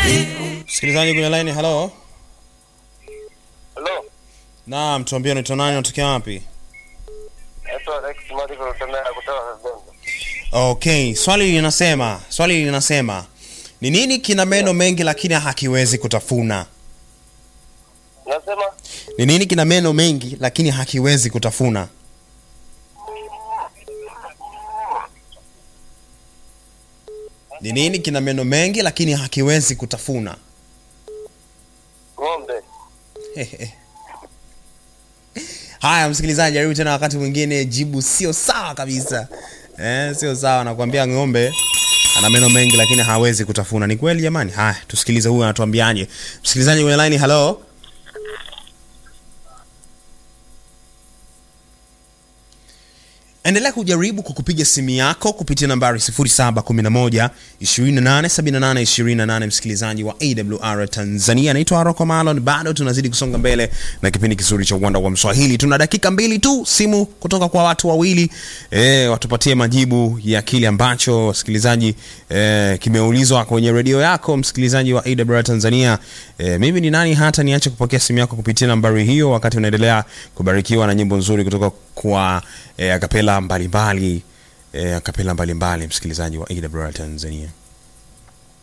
Msikilizaji kwenye line, hello. Hello. Naam, tuambie unaitwa nani, unatokea wapi? Naitwa Alex Mariko kutoka kutoka Zanzibar. Okay, swali linasema, swali linasema ni nini kina meno mengi lakini hakiwezi kutafuna? Nasema Ni nini kina meno mengi lakini hakiwezi kutafuna? Ni nini kina meno mengi lakini hakiwezi kutafuna? ng'ombe. Haya, msikilizaji, jaribu tena wakati mwingine. Jibu sio sawa kabisa, eh, sio sawa. Nakwambia ng'ombe ana meno mengi lakini hawezi kutafuna. Ni kweli jamani? Haya, tusikilize huyu anatuambiaje. Msikilizaji kwenye line, hello. Endelea kujaribu kwa kupiga simu yako kupitia nambari 0711 2878 28, msikilizaji wa AWR Tanzania. Naitwa Aroko Malon, bado tunazidi kusonga mbele na kipindi kizuri cha uwanda wa Mswahili. Tuna dakika mbili tu, simu kutoka kwa watu wawili e, watupatie majibu ya kile ambacho wasikilizaji e, kimeulizwa kwenye redio yako, msikilizaji wa AWR Tanzania. E, mimi ni nani hata niache kupokea simu yako kupitia nambari hiyo, wakati unaendelea kubarikiwa na nyimbo nzuri kutoka kwa e, akapela mbalimbali e, akapela mbalimbali, msikilizaji wa AWR Tanzania.